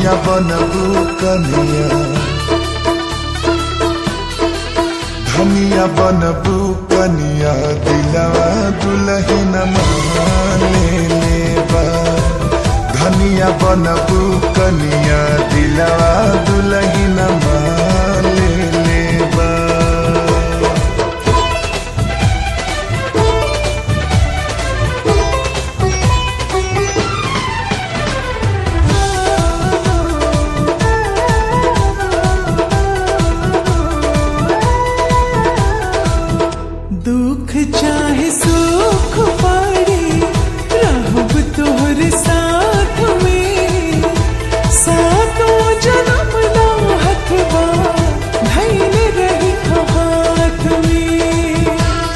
धनिया बनबू कनिया धनिया बनबू कनिया दिलवा दुलहिन ले लेबा धनिया बनबू कनिया दिलवा दुलहिन ले लेबा दुख चाहे सुख पड़े रहब तोहर साथ में सातों जन्म ना हथवा धैल रही हाथ में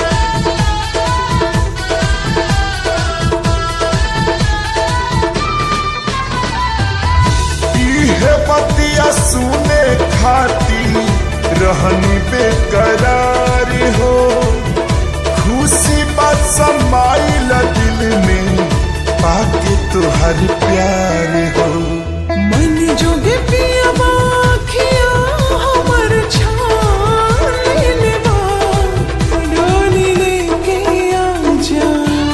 इहे बतिया सुने खाती रहनी बेकरार हो खुशी बात समाइल दिल में पाके तुहर प्यार हो मन जोगे पिया बाखिया हमर छान लेवा डोली लेके आ जा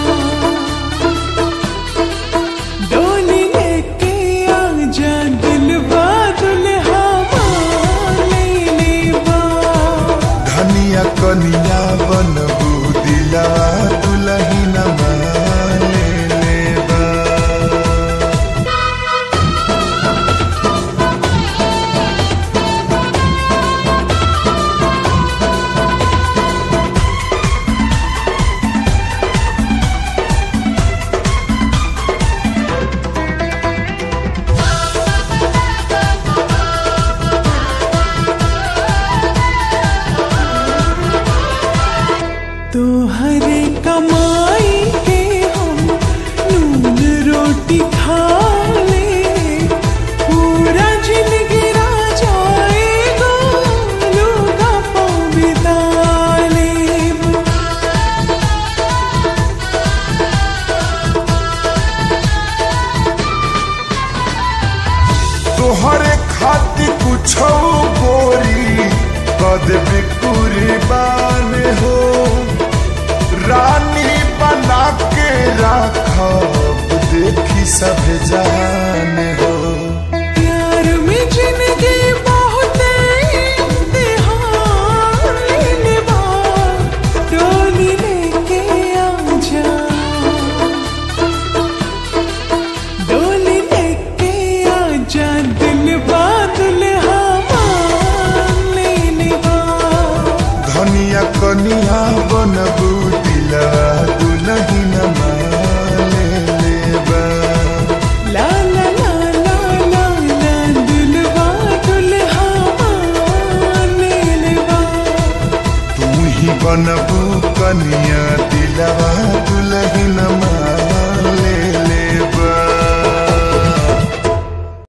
डोली लेके आ जा दिलवा दुल्हा ले लेवा धनिया कनिया बनबू दिला दुलहिन ले लेबा तोहरे कमाई के हम नून रोटी खा ले पूरा जिंदगी रा जाएगा लोगा पाँव बिता लेब तोहरे खातिर कुछ गोरी कद कुर्बान हो रानी बना के राखब देखी सब जान हो प्यार में जिंदगी बहुत इम्तिहान लेवा डोली लेके आ जा डोली लेके आ जा दिल बात